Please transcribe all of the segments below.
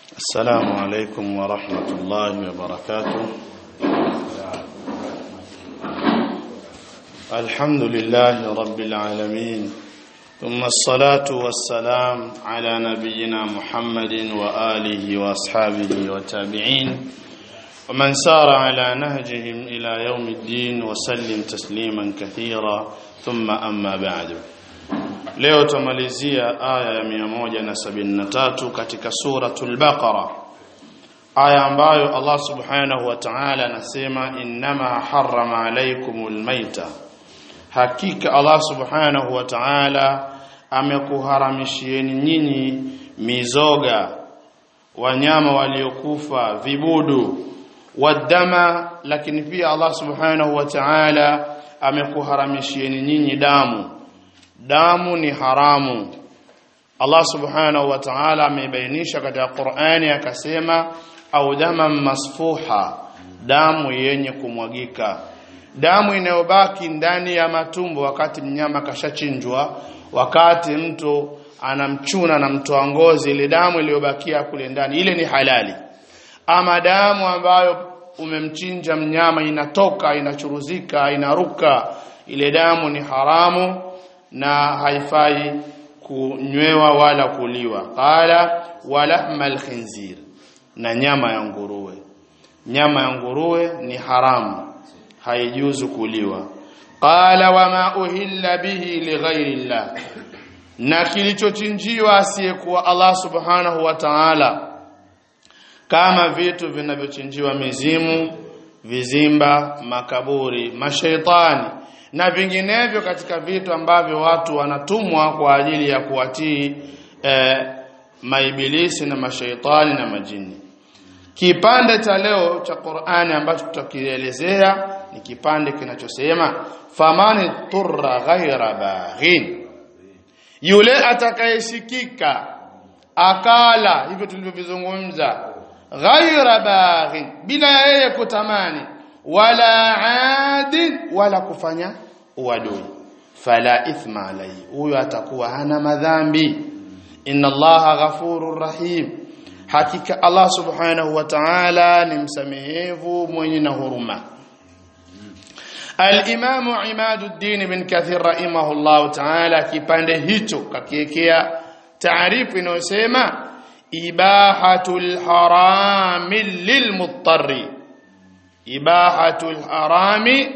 السلام عليكم ورحمة الله وبركاته الحمد لله رب العالمين ثم الصلاة والسلام على نبينا محمد وآله وأصحابه والتابعين ومن سار على نهجهم إلى يوم الدين وسلم تسليما كثيرا ثم أما بعد leo tumalizia aya ya 173 katika suratul baqara aya ambayo Allah subhanahu wa ta'ala anasema innama harrama alaykumul maita hakika Allah subhanahu wa ta'ala amekuharamishieni nyinyi mizoga wanyama waliokufa vibudu wadama lakini pia Allah subhanahu wa ta'ala amekuharamishieni nyinyi damu damu ni haramu Allah subhanahu wa ta'ala amebainisha katika Qur'ani akasema au dama masfuha damu yenye kumwagika damu inayobaki ndani ya matumbo wakati mnyama kashachinjwa wakati mtu anamchuna na mtoa ngozi ile damu iliyobakia kule ndani ile ni halali ama damu ambayo umemchinja mnyama inatoka inachuruzika inaruka ile damu ni haramu na haifai kunywewa wala kuliwa qala walahmal khinzir na nyama ya nguruwe nyama ya nguruwe ni haramu haijuzu kuliwa qala wama uhilla bihi lighairi llah na kilichochinjiwa asiyekuwa Allah subhanahu wa ta'ala kama vitu vinavyochinjiwa mizimu vizimba makaburi mashaitani na vinginevyo katika vitu ambavyo watu wanatumwa kwa ajili ya kuwatii eh, maibilisi na mashaitani na majini kipande cha leo cha Qur'ani ambacho tutakielezea ni kipande kinachosema famani turra ghaira baghin yule atakayeshikika akala hivyo tulivyovizungumza ghaira baghin bila yeye kutamani wala adin wala kufanya uadui fala ithma alayhi huyo atakuwa hana madhambi inna allaha ghafurur rahim hakika allah subhanahu wa ta'ala ni msamehevu mwenye na huruma al-imam imaduddin bin kathir rahimahullah ta'ala kipande hicho kakiekea taarifu inayosema ibahatul harami lilmuttarri ibahatul harami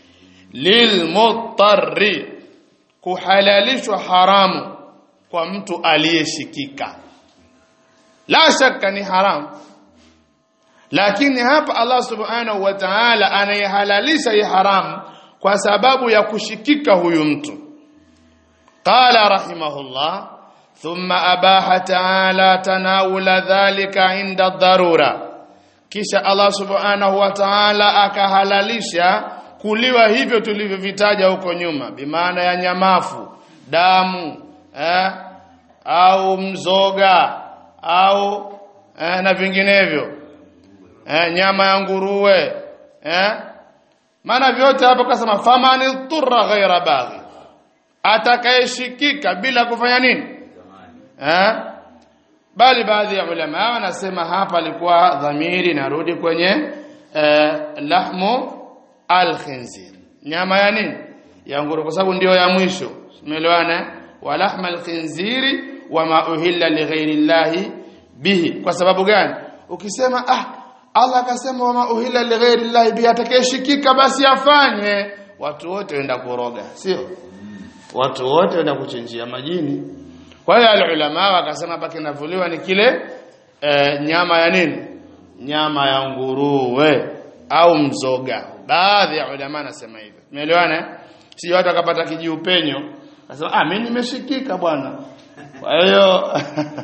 lilmuttarri kuhalalishwa haramu kwa mtu aliyeshikika la shakka ni haramu lakini hapa Allah subhanahu wa ta'ala anayehalalisha hii haramu kwa sababu ya kushikika huyu mtu qala rahimahullah thumma abaha ta'ala tanawula dhalika inda dharura kisha Allah subhanahu wa ta'ala akahalalisha kuliwa hivyo tulivyovitaja huko nyuma bimaana ya nyamafu damu eh, au mzoga au eh, na vinginevyo eh, nyama ya nguruwe eh, maana vyote hapo kasema famani turra ghaira baghi atakayeshikika bila kufanya nini eh, bali baadhi ya ulama wanasema hapa alikuwa dhamiri narudi kwenye eh, lahmu al-khinzir nyama ya nini ya nguruwe kwa sababu ndio ya mwisho umeelewana wa lahma al-khinziri wa ma uhilla li ghairi llahi bihi kwa sababu gani ukisema ah Allah akasema wa ma uhilla li ghairi llahi bihi atakayeshikika basi afanye watu wote wenda kuroga sio watu wote wenda kuchinjia majini kwa hiyo alulama wakasema hapa kinavuliwa ni kile e, nyama ya nini nyama ya nguruwe au mzoga baadhi ya ulama nasema hivyo umeelewana si watu akapata kijiupenyo akasema ah mimi nimeshikika bwana kwa hiyo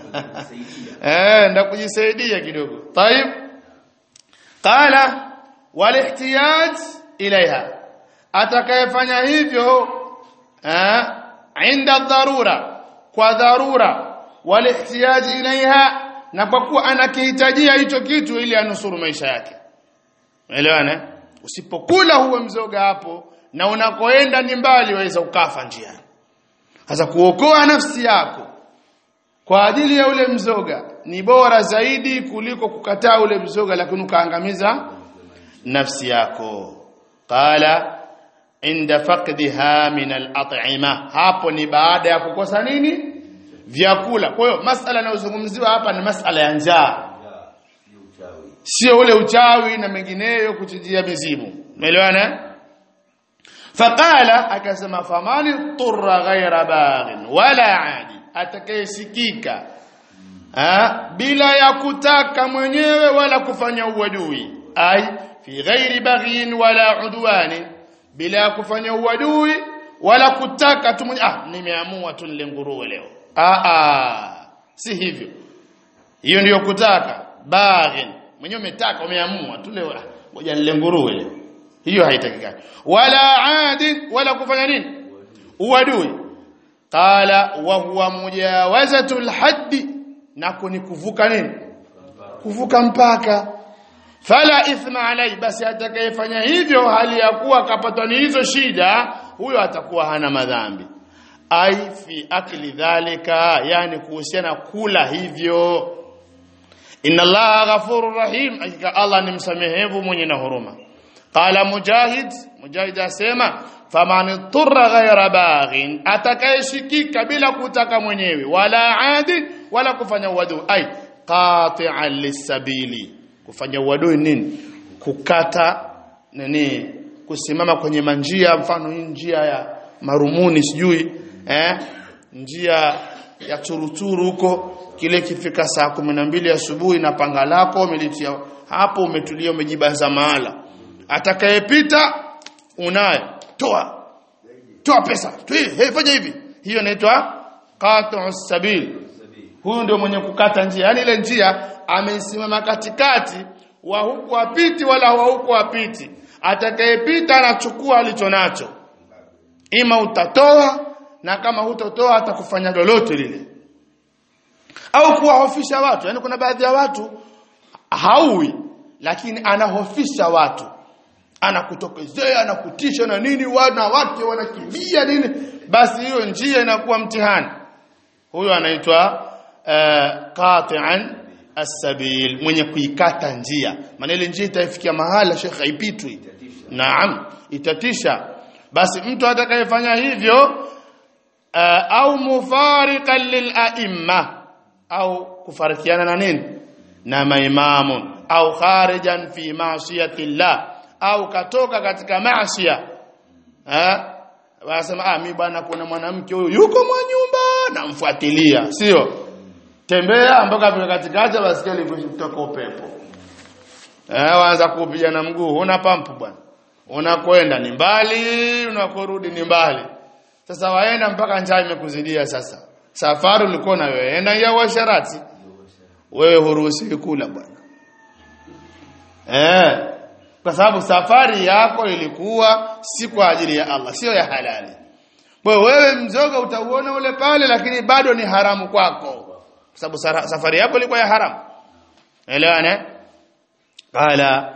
eh ndio kujisaidia kidogo طيب qala walihtiyaj ilaiha atakayefanya hivyo eh inda dharura kwa dharura walihtiyaji ilaiha na kwa kuwa anakihitajia hicho kitu ili anusuru maisha yake umeelewana usipokula huo mzoga hapo na unakoenda ni mbali waweza ukafa njiani sasa kuokoa nafsi yako kwa ajili ya ule mzoga ni bora zaidi kuliko kukataa ule mzoga lakini ukaangamiza nafsi yako qala inda faqdiha min al-at'ima hapo ni baada ya kukosa nini vyakula kwa hiyo masala yanayozungumziwa hapa ni masala ya njaa sio ule uchawi na mengineyo kuchijia mizimu umeelewana faqala akasema famani turra ghaira baghin wala adi atakayesikika bila ya kutaka mwenyewe wala kufanya uadui ai fi ghairi baghin wala udwani bila ya kufanya uadui wala kutaka tu ah nimeamua tu nile nguruwe leo ah ah si hivyo hiyo ndiyo kutaka baghin mwenyewe umetaka umeamua tu leo ngoja nile nguruwe leo hiyo haitakikani wala adi wala kufanya nini uadui qala wa huwa mujawazatul haddi nako ni kuvuka nini kuvuka mpaka fala ithma alai basi atakayefanya hivyo hali ya kuwa kapatwa ni hizo shida huyo atakuwa hana madhambi ai fi akli dhalika yani kuhusiana kula hivyo inna allaha ghafurur rahim hakika allah ni msamehevu mwenye na huruma qala mujahid mujahid asema faman turra ghayra baghin atakayeshikika bila kutaka mwenyewe wala adi wala kufanya uadui ai qati'an lisabili kufanya uadui nini kukata nini kusimama kwenye manjia mfano hii njia ya marumuni sijui eh njia ya turuturu huko kile kifika saa kumi na mbili asubuhi na panga lako umelitia hapo umetulia umejibaza mahala atakayepita unayo toa toa pesa hey, fanya hivi hiyo inaitwa qat'u sabil huyu ndio mwenye kukata njia yani ile njia amesimama katikati wa huku apiti wala wa huku apiti atakayepita anachukua alicho nacho ima utatoa na kama hutotoa atakufanya lolote lile au kuwahofisha watu yani kuna baadhi ya watu haui lakini anahofisha watu anakutokezea anakutisha na nini wana wake wanakimbia nini basi hiyo njia inakuwa mtihani huyo anaitwa uh, qati'an as-sabil mwenye kuikata njia maana ile njia itaifikia mahala shekha haipitwi naam itatisha basi mtu atakayefanya hivyo uh, au mufariqan lil au kufarikiana na nini na maimamu au kharijan fi ma'siyati llah au katoka katika maasiya eh wasema ah mimi bwana kuna mwanamke huyu yuko mwa nyumba namfuatilia sio tembea mpaka vile katikati basikia ilivyotoka upepo eh waanza kupiga na mguu una pampu bwana unakwenda ni mbali unakorudi ni mbali sasa waenda mpaka njaa imekuzidia sasa safari ulikuwa na wewe enda ya washarati wewe huruhusi kula bwana eh kwa sababu safari yako ilikuwa si kwa ajili ya Allah sio ya halali kwa wewe mzoga utauona ule pale lakini bado ni haramu kwako kwa sababu safari yako ilikuwa ya haramu elewane qala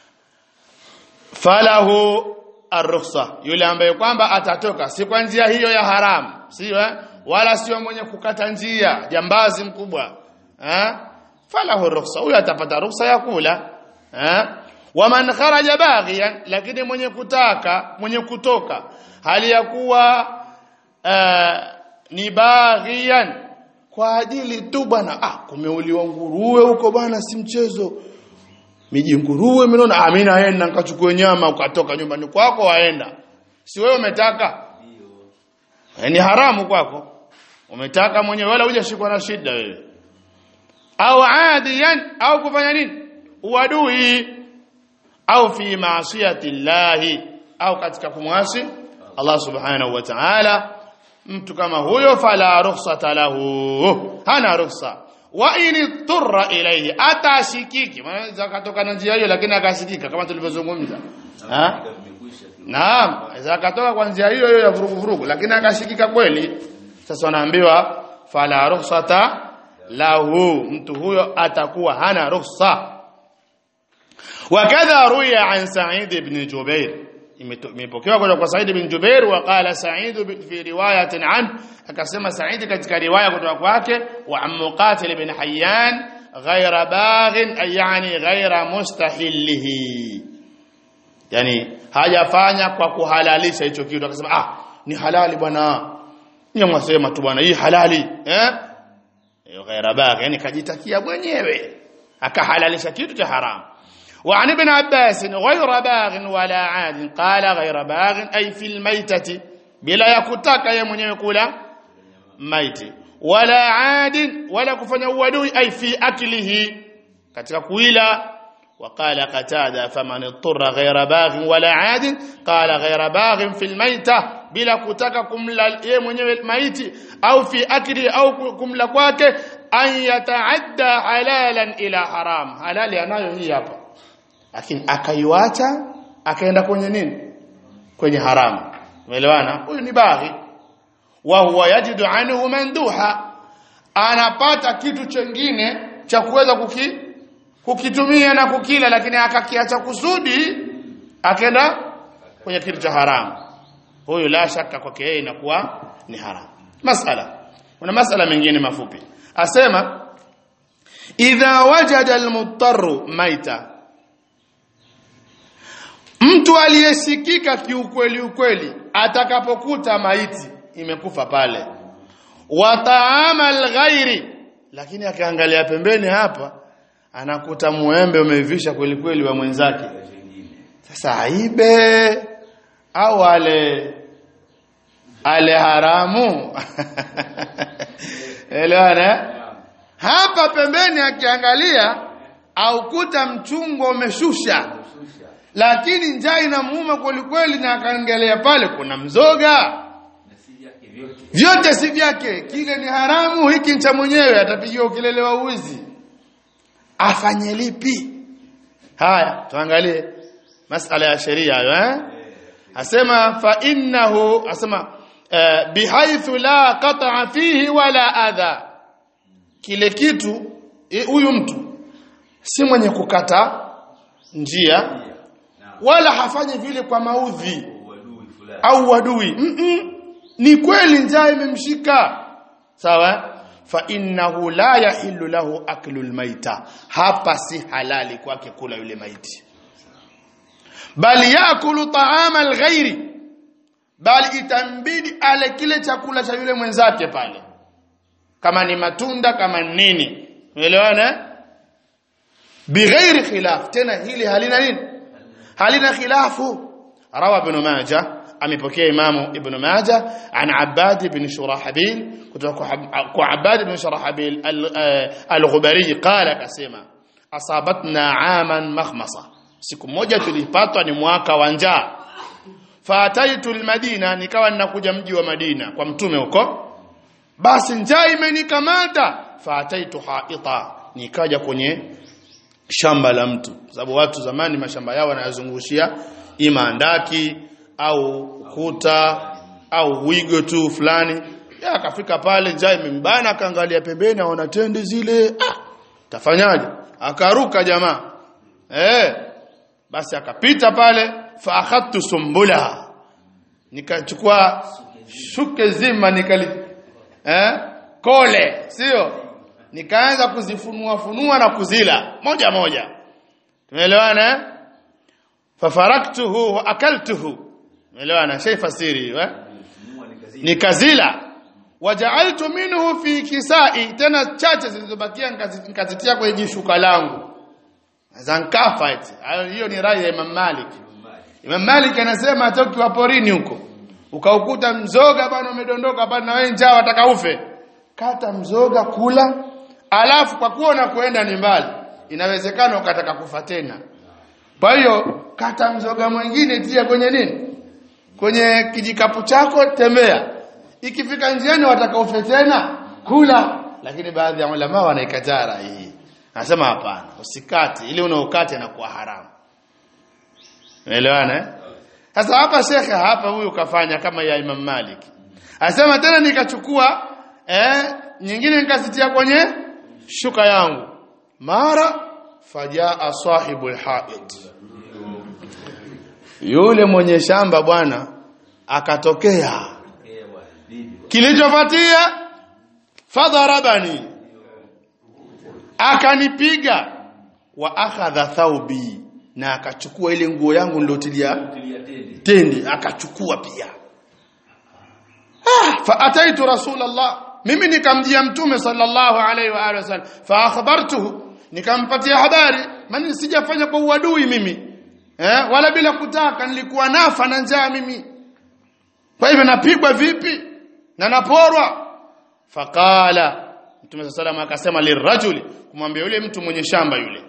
falahu arrukhsa yule ambaye kwamba atatoka si kwa njia hiyo ya haramu sio eh? wala sio mwenye kukata njia jambazi mkubwa eh falahu rukhsa huyo atapata rukhsa ya kula eh waman kharaja baghiyan lakini mwenye kutaka mwenye kutoka hali ya kuwa uh, ni baghiyan kwa ajili tu bwana ah kumeuliwa nguruwe huko bwana si mchezo miji nguruwe mnaona ah mimi naenda nikachukue nyama ukatoka nyumbani kwako waenda si wewe umetaka ndio ni haramu kwako umetaka mwenyewe wala hujashikwa na shida wewe au adiyan au kufanya nini uadui au fi maasiyati llahi au katika kumwasi Allah subhanahu wa ta'ala mtu kama huyo fala rukhsata lahu hana rukhsa wa in turra ilayhi atashikiki maana zakatoka na njia hiyo lakini akashikika kama tulivyozungumza naam zakatoka kwa njia hiyo hiyo ya vurugu vurugu lakini akashikika kweli sasa wanaambiwa fala rukhsata lahu mtu huyo atakuwa hana rukhsa wakadha ruya an Sa'id ibn Jubair imepokewa kutoka kwa Said bin Jubair wa qala Sa'id fi riwayatin an akasema Sa'id katika riwaya kutoka kwake wa am Muqatil bin Hayyan ghayra baghin ay yani ghayra mustahillihi yani hajafanya kwa kuhalalisha hicho kitu akasema ah ni halali bwana nyamwasema tu bwana hii halali eh ghayra bagh yani kajitakia mwenyewe akahalalisha kitu cha haramu وعن ابن عباس غير باغ ولا عاد قال غير باغ أي في الميتة بلا يكتك يا من يقول ميت ولا عاد ولا كفن ودوي أي في أكله katika kuila وقال قتادة فمن اضطر غير باغ ولا عاد قال غير باغ في الميتة bila kutaka kumla yeye mwenyewe maiti au fi akli au kumla kwake an yataadda halalan ila haram halali anayo hii hapa lakini akaiwacha akaenda kwenye nini kwenye haramu umeelewana huyu ni baghi wa huwa yajidu anhu manduha anapata kitu chengine cha kuweza kuki, kukitumia na kukila lakini akakiacha kusudi akaenda kwenye kitu cha haramu huyu la shaka kwake yeye inakuwa ni haramu masala kuna masala mengine mafupi asema idha wajada almuttaru maita mtu aliyesikika kiukweli ukweli atakapokuta maiti imekufa pale wa taama alghairi lakini akaangalia pembeni hapa anakuta muembe umeivisha kweli kweli wa mwenzake sasa aibe au ale ale haramu elewana hapa pembeni akiangalia au kuta mchungwa umeshusha lakini njaa inamuuma kweli kweli na akaangalia pale kuna mzoga vyote si vyake kile ni haramu hiki ni cha mwenyewe atapigiwa ukilele wa uzi afanye lipi haya tuangalie masala ya sheria hayo eh asema fa innahu asema uh, bihaithu la qata'a fihi wala adha kile kitu huyu mtu si mwenye kukata njia wala hafanyi vile kwa maudhi au wadui mm -mm. ni kweli njaa imemshika sawa fa innahu la yahillu lahu aklu almaita hapa si halali kwake kula yule maiti bali yakulu ta'ama alghairi bali itambidi ale kile chakula cha yule mwenzake pale kama ni matunda kama nini umeelewana bighairi khilaf tena hili halina nini halina khilafu rawa ibn majah amepokea imamu ibn majah an abbad ibn shurahabil kutoka kwa abbad ibn shurahabil al-ghubari qala kasema asabatna aman makhmasa siku moja tulipatwa ni mwaka wa njaa faataitu almadina nikawa ninakuja mji wa madina kwa mtume huko basi njaa imenikamata faataitu haita nikaja kwenye shamba la mtu sababu watu zamani mashamba yao wanayazungushia ima andaki au kuta au wigo tu fulani ya akafika pale njaa imembana akaangalia pembeni aona tende zile ah tafanyaje akaruka jamaa eh basi akapita pale fa akhadtu sumbula nikachukua shuke zima nikali eh kole sio nikaanza kuzifunua funua na kuzila moja moja tumeelewana eh fafaraktuhu wa akaltuhu tumeelewana shay fasiri eh nikazila waja'altu minhu fi kisai tena chache zilizobakia nikazitia kwenye jishuka langu zankafa eti hiyo ni rai ya Imam Malik Imam Malik anasema hata ukiwa porini huko ukaukuta mzoga bwana umedondoka bwana na wewe njaa wataka ufe kata mzoga kula alafu kwa kuona kuenda ni mbali inawezekana ukataka kufa tena kwa hiyo kata mzoga mwingine tia kwenye nini kwenye kijikapu chako tembea ikifika njiani wataka ufe tena kula lakini baadhi ya ulama wanaikataa hii anasema hapana usikate ili unaokate na kuwa haramu unaelewana eh sasa hapa shekhe hapa huyu kafanya kama ya Imam Malik anasema tena nikachukua eh nyingine nikazitia kwenye shuka yangu mara fajaa sahibul haid yule mwenye shamba bwana akatokea kilichofuatia fadharabani akanipiga wa akhadha thawbi na akachukua ile nguo yangu nilotilia tendi akachukua pia ah, fa ataitu rasulullah mimi nikamjia mtume sallallahu alaihi wa alihi wasallam fa akhbartuhu nikampatia habari maana sijafanya kwa uadui mimi eh wala bila kutaka nilikuwa nafa na njaa mimi kwa hivyo napigwa vipi na naporwa faqala mtume sallallahu akasema lirajuli kumwambia yule mtu mwenye shamba yule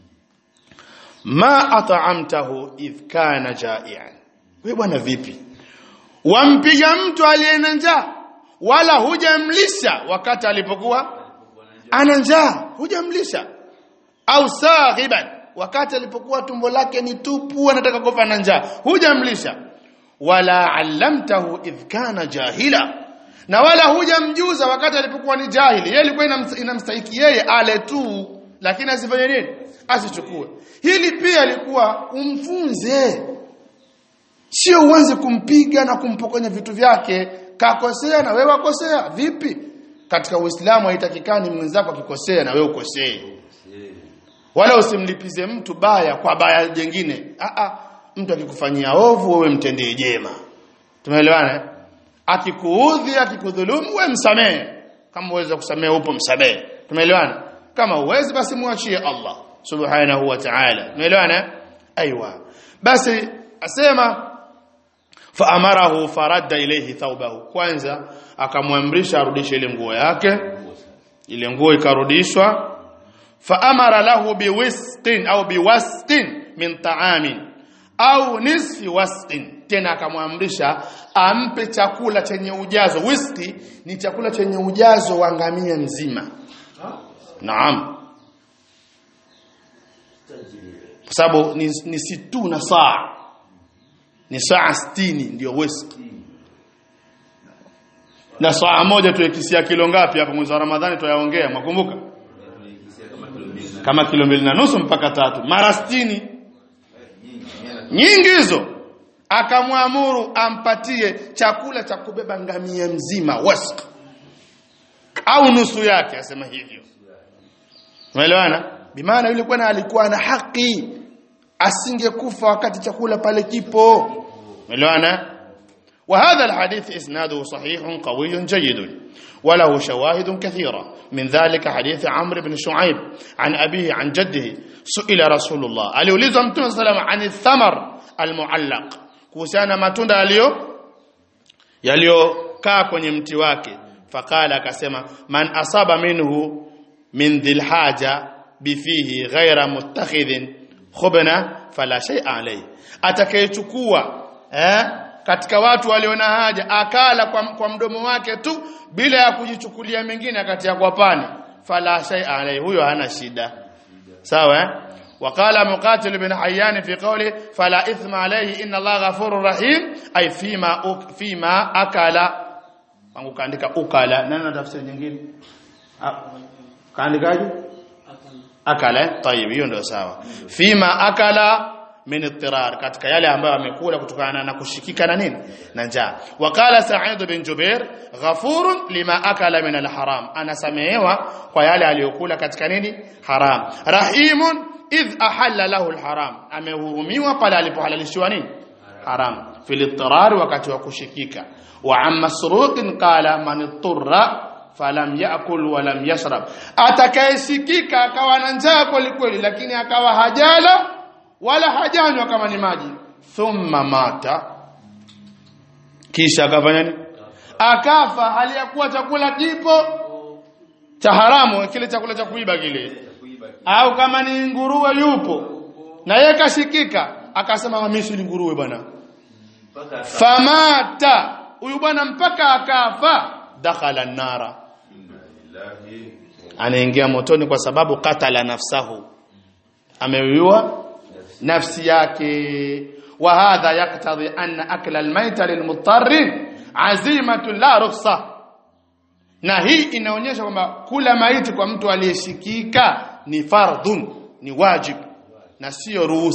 ma at'amtahu idh kana ja'ian wewe bwana vipi wampiga mtu aliye na njaa wala hujamlisha wakati alipokuwa ana njaa hujamlisha au saghiban wakati alipokuwa tumbo lake ni tupu anataka kufa na njaa hujamlisha wala allamtahu idh kana jahila na wala hujamjuza wakati alipokuwa ni jahili yeye ilikuwa inamstahiki yeye ale tu lakini asifanye nini asichukue hili pia ilikuwa umfunze sio uanze kumpiga na kumpokonya vitu vyake kakosea na wewe wakosea vipi katika uislamu haitakikani mwenzako akikosea na wewe ukosee wala usimlipize mtu baya kwa baya jingine a a mtu akikufanyia ovu wewe mtendee jema tumeelewana akikuudhi akikudhulumu wewe msamehe kama uweza kusamehe upo msamehe tumeelewana kama uwezi basi muachie Allah subhanahu wa ta'ala tumeelewana aiywa basi asema faamarahu faradda ilayhi thawbahu kwanza akamwamrisha arudishe ile nguo yake ile nguo ikarudishwa faamara lahu biwisqin au biwasqin min ta'amin au nisfi wasqin tena akamwamrisha ampe chakula chenye ujazo wiski ni chakula chenye ujazo wa ngamia mzima naam kwa sababu ni, ni situ na saa ni saa 60 ndio wiski na saa moja tuekisia kilo ngapi hapa mwezi wa Ramadhani tuyaongea mwakumbuka kama kilo mbili na nusu mpaka tatu mara 60 nyingi hizo akamwamuru ampatie chakula cha kubeba ngamia mzima wask au nusu yake asema hivyo umeelewana bimaana yule bwana alikuwa na haki asingekufa wakati chakula pale kipo umeelewana وهذا الحديث إسناده صحيح قوي جيد وله شواهد كثيرة من ذلك حديث عمرو بن شعيب عن أبيه عن جده سئل رسول الله aliulizwa mtume sallam عن الثمر المعلق kuhusiana matunda yaliyo yaliyokaa kwenye mti wake faqala akasema man asaba minhu min dhil haja bifihi ghaira muttakhidhin khubna fala shay'a alayhi atakayechukua eh katika watu walio na haja akala kwa, kwa mdomo wake tu bila ya kujichukulia mengine akatia kwa pani fala shay'a alayhi huyo hana shida sawa eh وقال مقاتل بن حيان في قوله فلا إثم عليه إن الله غفور رحيم أي فيما أك فيما أكل wangu kaandika ukala nani na tafsiri nyingine kaandikaje akala tayib hiyo ndio sawa fima akala min ittirar katika yale ambayo amekula kutokana na kushikika na nini na njaa waqala sa'id bin jubair ghafurun lima akala min alharam anasamehewa kwa yale aliyokula katika nini haram rahimun idh ahalla lahu alharam amehurumiwa pale alipohalalishiwa nini haram fil ittirar wakati wa kushikika wa amma masruq qala man ittarra falam yakul wa lam yashrab atakayesikika akawa na njaa kweli kweli lakini akawa hajala wala hajanywa kama ni maji thumma mata kisha akafanya nini akafa hali ya kuwa chakula kipo cha haramu kile chakula cha kuiba kile au kama ni nguruwe yupo na yeye kashikika akasema mimi si nguruwe bwana famata huyu bwana mpaka akafa dakhala nara anaingia motoni kwa sababu katala nafsahu ameuiwa nafsi yake wa hadha yaqtadi anna akla almayta lilmutarrin azimatu la rukhsa na hii inaonyesha kwamba kula maiti kwa mtu aliyeshikika ni fardhun ni wajib na sio ruhusa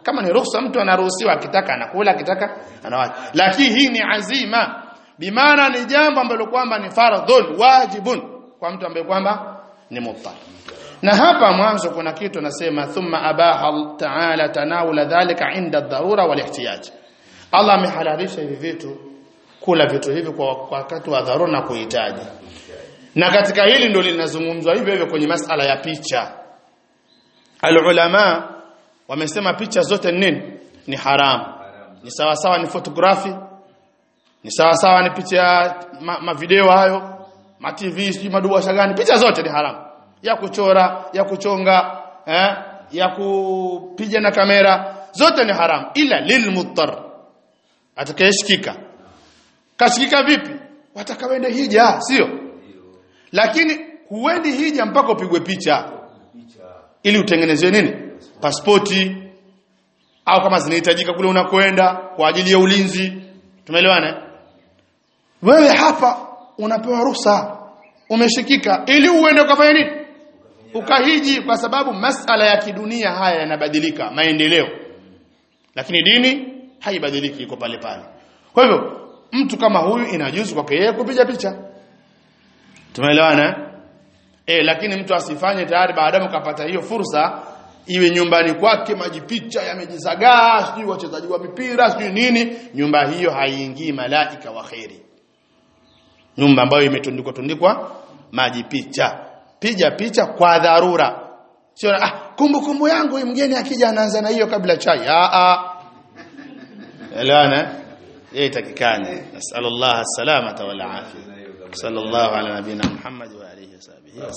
kama ni ruhusa mtu anaruhusiwa akitaka anakula akitaka anawacha lakini hii ni azima bimaana ni jambo ambalo kwamba ni fardhun wajibun kwa mtu ambaye kwamba ni muttar na hapa mwanzo kuna kitu nasema thumma abaha ta'ala tanawula dhalika inda dharura wal ihtiyaj Allah amehalalisha hivi vitu kula vitu hivi kwa kwa wakati wa dharura na kuhitaji na katika hili ndio linazungumzwa hivyo hivyo kwenye masala ya picha alulama wamesema picha zote nini ni haramu ni sawa sawa ni photography ni sawa sawa ni picha ya ma, ma video hayo ma TV sijui maduasha gani picha zote ni haramu ya kuchora ya kuchonga eh, ya kupiga na kamera zote ni haramu ila lilmuttar atakayeshikika kashikika vipi watakawende hija sio lakini huendi hija mpaka upigwe picha ili utengenezwe nini pasipoti au kama zinahitajika kule unakwenda kwa ajili ya ulinzi tumeelewana wewe hapa unapewa ruhusa umeshikika ili uende ukafanya nini ukahiji kwa sababu masala ya kidunia haya yanabadilika maendeleo lakini dini haibadiliki iko pale pale kwa hivyo mtu kama huyu inajuzu kwake yeye kupiga picha tumeelewana eh lakini mtu asifanye tayari baadaye ukapata hiyo fursa iwe nyumbani kwake majipicha yamejizagaa sijui wachezaji wa mipira sijui nini nyumba hiyo haiingii malaika wa kheri nyumba ambayo imetundikwa tundikwa majipicha piga picha kwa dharura sio ah kumbukumbu yangu mgeni akija anaanza na hiyo kabla chai ah ah elewana yeye takikane nasallallahu salamata wal afia sallallahu ala nabina muhammad wa alihi wasallam